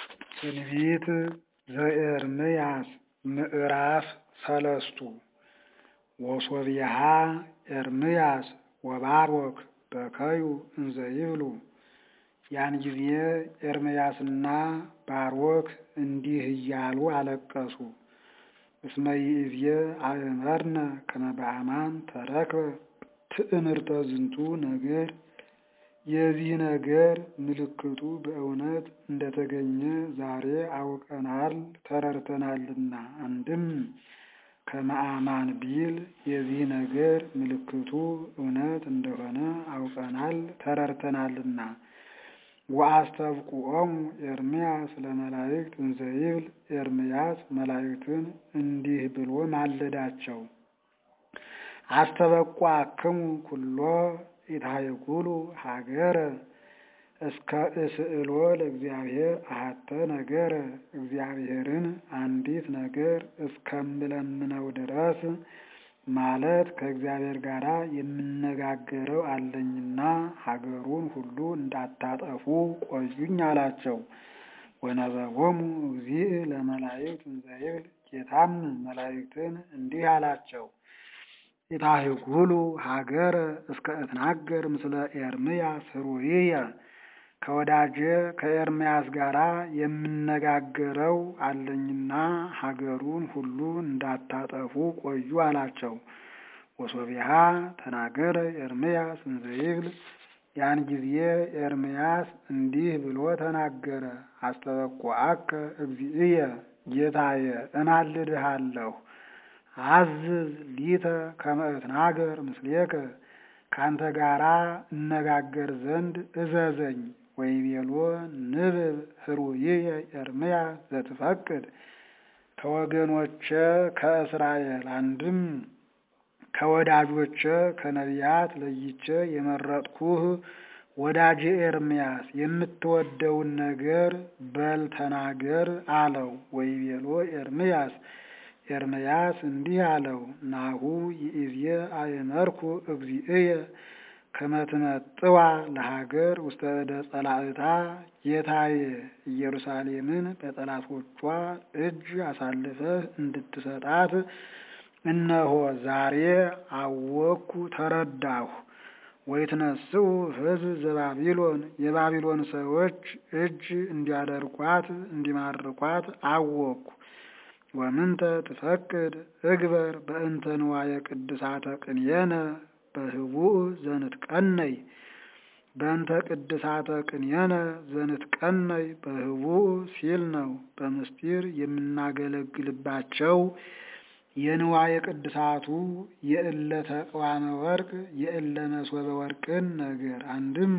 ትንቢት ዘኤርምያስ ምዕራፍ ሰለስቱ ወሶብየሃ ኤርምያስ ወባሮክ በከዩ እንዘ ይብሉ። ያን ጊዜ ኤርምያስና ባሮክ እንዲህ እያሉ አለቀሱ። እስመ ይእዜ አእመርነ ከመ በአማን ተረክበ ትእምርተ ዝንቱ ነገር የዚህ ነገር ምልክቱ በእውነት እንደተገኘ ዛሬ አውቀናል ተረድተናልና። አንድም ከመ አማን ቢል የዚህ ነገር ምልክቱ እውነት እንደሆነ አውቀናል ተረድተናልና። ወአስተብቁዖሙ ኤርምያስ ለመላእክት እንዘ ይብል ኤርምያስ መላእክትን እንዲህ ብሎ ማለዳቸው። አስተበቁዐክሙ ኩሎ ኢታሕኩሉ ሀገረ እስከ እስእሎ ለእግዚአብሔር አሐተ ነገረ እግዚአብሔርን አንዲት ነገር እስከምለምነው ድረስ ማለት ከእግዚአብሔር ጋር የምነጋገረው አለኝና ሀገሩን ሁሉ እንዳታጠፉ ቆዩኝ አላቸው። ወነበቦሙ እግዚእ ለመላእክት እንዘ ይብል ጌታም መላእክትን እንዲህ አላቸው። ኢታሕኩሉ ሀገረ እስከ እትናገር ምስለ ኤርምያስ ኅሩይየ ከወዳጄ ከኤርምያስ ጋር የምነጋገረው አለኝና ሀገሩን ሁሉ እንዳታጠፉ ቆዩ አላቸው። ወሶቢሃ ተናገረ ኤርምያስ እንዘ ይብል ያን ጊዜ ኤርምያስ እንዲህ ብሎ ተናገረ። አስተበቁዐከ እግዚእየ ጌታየ እማልድሃለሁ አዝዝ ሊተ ከመ እትናገር ምስሌከ ካንተ ጋራ እነጋገር ዘንድ እዘዘኝ። ወይቤሎ ንብብ ኅሩይየ ኤርምያስ ዘትፈቅድ ከወገኖቼ ከእስራኤል አንድም ከወዳጆቼ ከነቢያት ለይቼ የመረጥኩህ ወዳጄ ኤርምያስ የምትወደውን ነገር በል ተናገር አለው። ወይቤሎ ኤርምያስ ኤርምያስ እንዲህ አለው፣ ናሁ ይእዜ አእመርኩ እግዚእየ ከመ ትመጥዋ ለሀገር ውስተ እደ ጸላእታ ጌታዬ ኢየሩሳሌምን በጠላቶቿ እጅ አሳልፈህ እንድትሰጣት እነሆ ዛሬ አወቅኩ ተረዳሁ። ወይትነስኡ ሕዝብ ዘባቢሎን የባቢሎን ሰዎች እጅ እንዲያደርጓት እንዲማርኳት አወቅኩ። ወምንተ ትፈቅድ እግበር በእንተ ንዋየ ቅድሳተ ቅንየነ በህቡእ ዘንትቀነይ በእንተ ቅድሳተ ቅንየነ ዘንትቀነይ በህቡእ ሲል ነው። በምስጢር የምናገለግልባቸው የንዋየ ቅድሳቱ የእለ ተቅዋመ ወርቅ የእለ መሶበ ወርቅን ነገር አንድም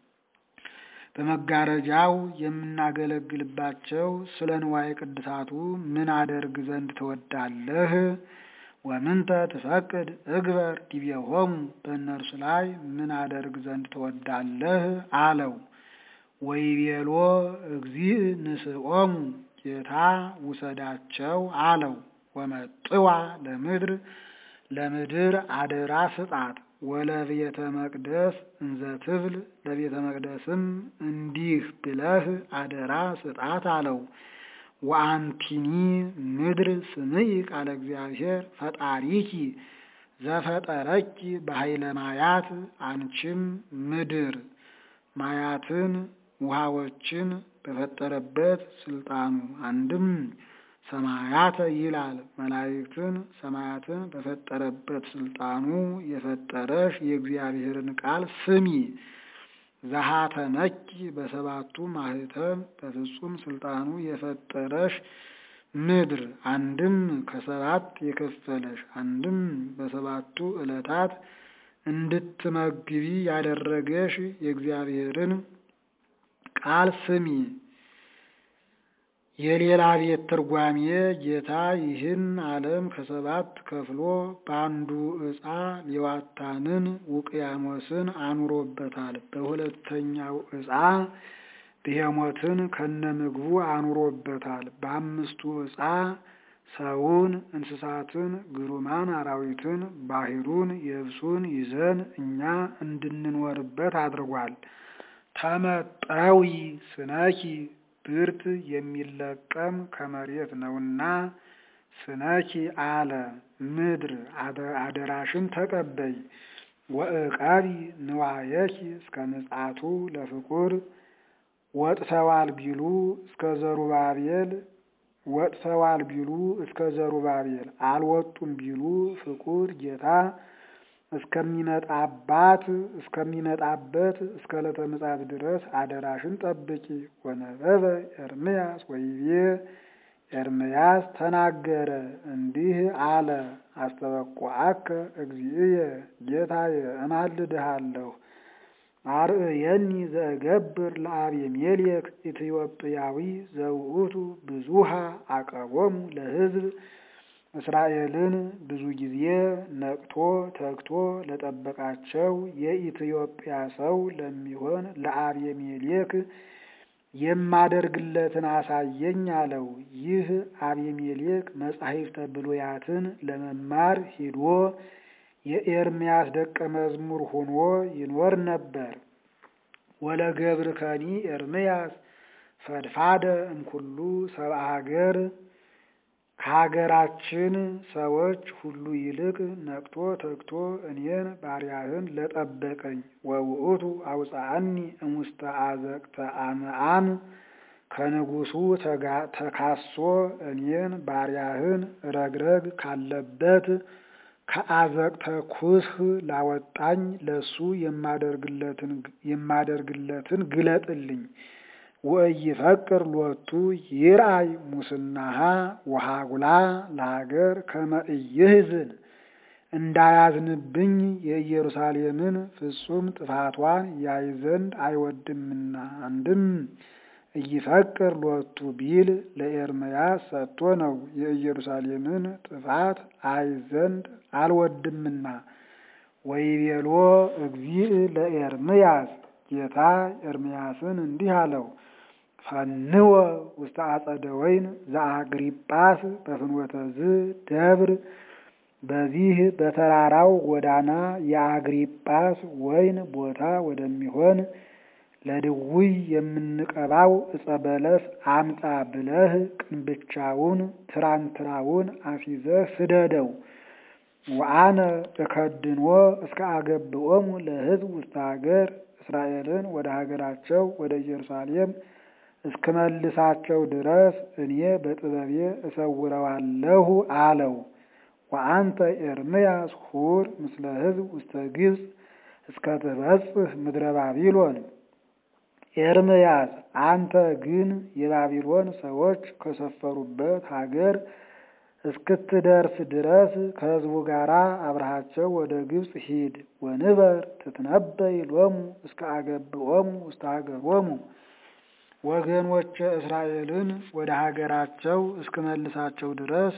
በመጋረጃው የምናገለግልባቸው ስለ ንዋየ ቅድሳቱ ምን አደርግ ዘንድ ትወዳለህ? ወምንተ ትፈቅድ እግበር ዲቤሆሙ በእነርሱ ላይ ምን አደርግ ዘንድ ትወዳለህ አለው። ወይቤሎ እግዚእ ንስኦሙ ጌታ ውሰዳቸው አለው። ወመጥዋ ለምድር ለምድር አደራ ስጣት ወለቤተ መቅደስ እንዘ ትብል ለቤተ መቅደስም እንዲህ ብለህ አደራ ስጣት አለው። ወአንቲኒ ምድር ስምዒ ቃለ እግዚአብሔር ፈጣሪኪ ዘፈጠረኪ በኃይለ ማያት አንቺም ምድር ማያትን ውሃዎችን በፈጠረበት ስልጣኑ አንድም ሰማያተ ይላል መላእክትን ሰማያትን በፈጠረበት ስልጣኑ የፈጠረሽ የእግዚአብሔርን ቃል ስሚ። ዘሃተመኪ በሰባቱ ማህተም በፍጹም ስልጣኑ የፈጠረሽ ምድር አንድም ከሰባት የከፈለሽ አንድም በሰባቱ ዕለታት እንድትመግቢ ያደረገሽ የእግዚአብሔርን ቃል ስሚ። የሌላ ቤት ትርጓሜ ጌታ ይህን ዓለም ከሰባት ከፍሎ በአንዱ ዕፃ ሌዋታንን ውቅያኖስን አኑሮበታል። በሁለተኛው ዕፃ ብሄሞትን ከነምግቡ አኑሮበታል። በአምስቱ ዕፃ ሰውን፣ እንስሳትን፣ ግሩማን አራዊትን፣ ባህሩን፣ የብሱን ይዘን እኛ እንድንኖርበት አድርጓል። ተመጠዊ ስነኪ ብርት የሚለቀም ከመሬት ነውና ስነኪ አለ ምድር አደራሽን ተቀበይ ወእቃቢ ንዋየኪ እስከ ምጽአቱ ለፍቁር ወጥተዋል ቢሉ እስከ ዘሩባቤል ወጥተዋል ቢሉ እስከ ዘሩባቤል አልወጡም ቢሉ ፍቁር ጌታ እስከሚመጣባት እስከሚመጣበት እስከ ዕለተ ምጽአት ድረስ አደራሽን ጠብቂ። ወነበበ ኤርምያስ ወይቤ ኤርምያስ ተናገረ እንዲህ አለ። አስተበቁዐከ እግዚእየ ጌታየ እማልድሃለሁ አርእየኒ ዘእገብር ለአቤሜሌክ ኢትዮጵያዊ ዘውእቱ ብዙሃ አቀቦሙ ለሕዝብ እስራኤልን ብዙ ጊዜ ነቅቶ ተግቶ ለጠበቃቸው የኢትዮጵያ ሰው ለሚሆን ለአቤሜሌክ የማደርግለትን አሳየኝ አለው። ይህ አቤሜሌክ መጻሕፍተ ብሉያትን ለመማር ሂዶ የኤርምያስ ደቀ መዝሙር ሆኖ ይኖር ነበር። ወለገብርከኒ ኤርምያስ ፈድፋደ እምኩሉ ሰብአ ሀገር ከሀገራችን ሰዎች ሁሉ ይልቅ ነቅቶ ተግቶ እኔን ባሪያህን ለጠበቀኝ ወውእቱ አውፃአኒ እሙስተ አዘቅተ አምዓም ከንጉሱ ተካሶ እኔን ባሪያህን ረግረግ ካለበት ከአዘቅተ ኩስህ ላወጣኝ ለሱ የማደርግለትን ግለጥልኝ። ወኢይፈቅር ሎቱ ይርአይ ሙስናሃ ወሃጉላ ለሀገር ከመ ኢይሕዝን እንዳያዝንብኝ የኢየሩሳሌምን ፍጹም ጥፋቷን ያይ ዘንድ አይወድምና። አንድም ኢይፈቅር ሎቱ ቢል ለኤርምያስ ሰጥቶ ነው። የኢየሩሳሌምን ጥፋት አይ ዘንድ አልወድምና። ወይቤሎ እግዚእ ለኤርምያስ ጌታ ኤርምያስን እንዲህ አለው ፈንወ ውስተ አጸደ ወይን ዘአግሪጳስ በፍኖተ ዝ ደብር በዚህ በተራራው ጎዳና የአግሪጳስ ወይን ቦታ ወደሚሆን ለድውይ የምንቀባው ዕፀ በለስ አምጣ ብለህ ቅንብቻውን ትራንትራውን አስይዘህ ስደደው። ወአነ እከድንዎ እስከ አገብኦሙ ለሕዝብ ውስተ ሀገር እስራኤልን ወደ ሀገራቸው ወደ ኢየሩሳሌም እስክመልሳቸው ድረስ እኔ በጥበቤ እሰውረዋለሁ አለው። ወአንተ ኤርምያስ ሁር ምስለ ሕዝብ ውስተ ግብፅ እስከ ትበጽሕ ምድረ ባቢሎን። ኤርምያስ አንተ ግን የባቢሎን ሰዎች ከሰፈሩበት ሀገር እስክትደርስ ድረስ ከሕዝቡ ጋር አብረሃቸው ወደ ግብፅ ሂድ። ወንበር ትትነበይ ሎሙ እስከ አገብኦሙ ውስተ ሀገሮሙ ወገኖች እስራኤልን ወደ ሀገራቸው እስክመልሳቸው ድረስ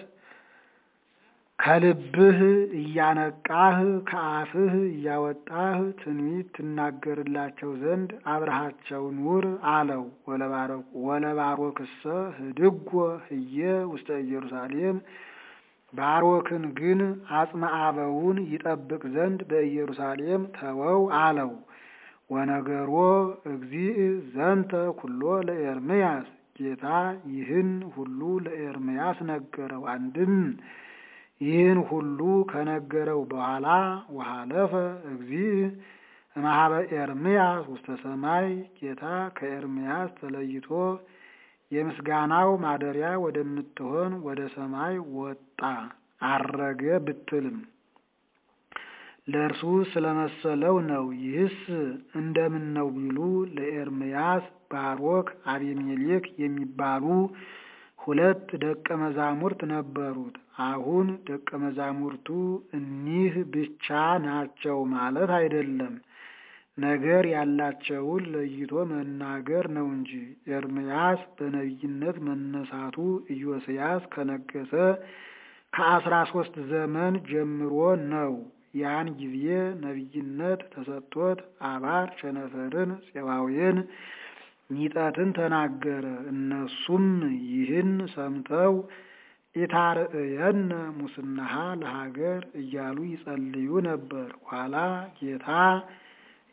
ከልብህ እያነቃህ ከአፍህ እያወጣህ ትንቢት ትናገርላቸው ዘንድ አብረሃቸው ኑር አለው። ወለባሮክሰ ህድጎ ህየ ውስተ ኢየሩሳሌም ባሮክን ግን አጽመ አበውን ይጠብቅ ዘንድ በኢየሩሳሌም ተወው አለው። ወነገሮ እግዚእ ዘንተ ኩሎ ለኤርምያስ ጌታ ይህን ሁሉ ለኤርምያስ ነገረው። አንድም ይህን ሁሉ ከነገረው በኋላ ወሃለፈ እግዚእ እምኀበ ኤርምያስ ውስተ ሰማይ ጌታ ከኤርምያስ ተለይቶ የምስጋናው ማደሪያ ወደምትሆን ወደ ሰማይ ወጣ አረገ ብትልም ለእርሱ ስለመሰለው ነው። ይህስ እንደምን ነው ቢሉ ለኤርምያስ ባሮክ፣ አቤሜሌክ የሚባሉ ሁለት ደቀ መዛሙርት ነበሩት። አሁን ደቀ መዛሙርቱ እኒህ ብቻ ናቸው ማለት አይደለም። ነገር ያላቸውን ለይቶ መናገር ነው እንጂ ኤርምያስ በነቢይነት መነሳቱ ኢዮስያስ ከነገሰ ከአስራ ሶስት ዘመን ጀምሮ ነው። ያን ጊዜ ነቢይነት ተሰጥቶት አባር ቸነፈርን፣ ፄባውያን ሚጠትን ተናገረ። እነሱም ይህን ሰምተው ኢታርእየነ ሙስናሃ ለሀገር እያሉ ይጸልዩ ነበር። ኋላ ጌታ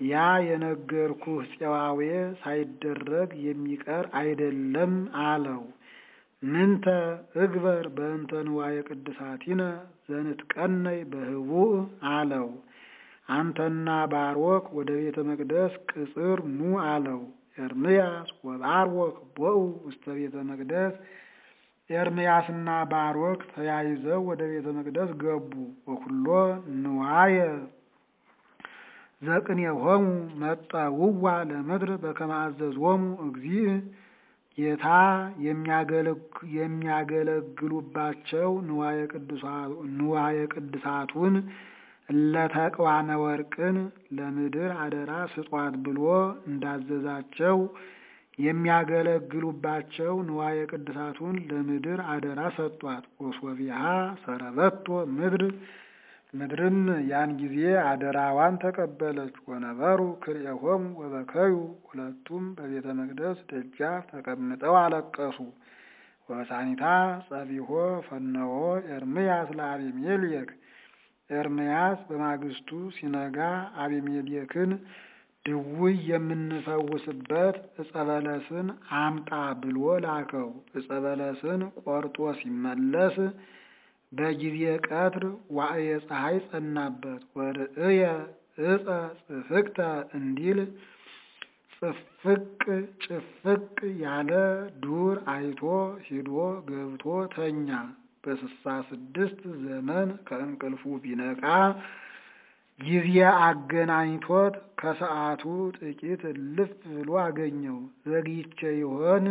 ያ የነገርኩህ ፄዋዌ ሳይደረግ የሚቀር አይደለም አለው። ምንተ እግበር በእንተ ንዋየ ቅድሳቲነ ዘንትቀነይ በህቡዕ አለው። አንተና ባሮክ ወደ ቤተ መቅደስ ቅጽር ኑ አለው። ኤርምያስ ወባሮክ ቦኡ ውስተ ቤተ መቅደስ ኤርምያስና ባሮክ ተያይዘው ወደ ቤተ መቅደስ ገቡ። ወኩሎ ንዋየ ዘቅኔሆሙ መጠውዋ ለምድር በከመ አዘዞሙ እግዚእ ጌታ የሚያገለግሉባቸው ንዋየ ቅድሳቱን ለተቅዋነ ወርቅን ለምድር አደራ ስጧት ብሎ እንዳዘዛቸው የሚያገለግሉባቸው ንዋየ ቅድሳቱን ለምድር አደራ ሰጧት። ወሶቢሃ ሰረበቶ ምድር ምድርም ያን ጊዜ አደራዋን ተቀበለች። ወነበሩ ክልኤሆሙ ወበከዩ ሁለቱም በቤተ መቅደስ ደጃፍ ተቀምጠው አለቀሱ። ወበሳኒታ ጸቢሖ ፈነወ ኤርምያስ ለአቤሜሌክ ኤርምያስ በማግስቱ ሲነጋ አቤሜሌክን ድውይ የምንፈውስበት ዕፀ በለስን አምጣ ብሎ ላከው። ዕፀ በለስን ቆርጦ ሲመለስ በጊዜ ቀትር ዋዕየ ፀሐይ ጸናበት። ወርእየ ዕፀ ጽፍቅተ እንዲል ጽፍቅ ጭፍቅ ያለ ዱር አይቶ ሂዶ ገብቶ ተኛ። በስሳ ስድስት ዘመን ከእንቅልፉ ቢነቃ ጊዜ አገናኝቶት ከሰዓቱ ጥቂት እልፍ ብሎ አገኘው። ዘግይቼ ይሆን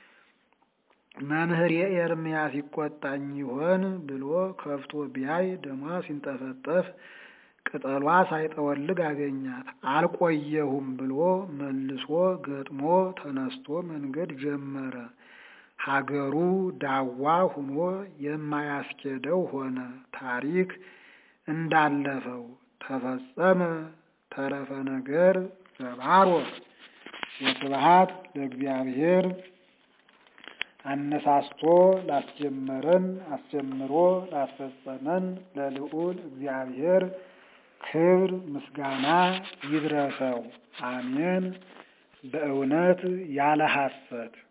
መምህር የኤርምያስ ይቆጣኝ ይሆን ብሎ ከፍቶ ቢያይ ደሟ ሲንጠፈጠፍ ቅጠሏ ሳይጠወልግ አገኛት። አልቆየሁም ብሎ መልሶ ገጥሞ ተነስቶ መንገድ ጀመረ። ሀገሩ ዳዋ ሁኖ የማያስኬደው ሆነ። ታሪክ እንዳለፈው ተፈጸመ። ተረፈ ነገር ዘባሮክ ወስብሐት ለእግዚአብሔር። አነሳስቶ ላስጀመረን አስጀምሮ ላስፈጸመን ለልዑል እግዚአብሔር ክብር ምስጋና ይድረሰው። አሜን። በእውነት ያለ ሐሰት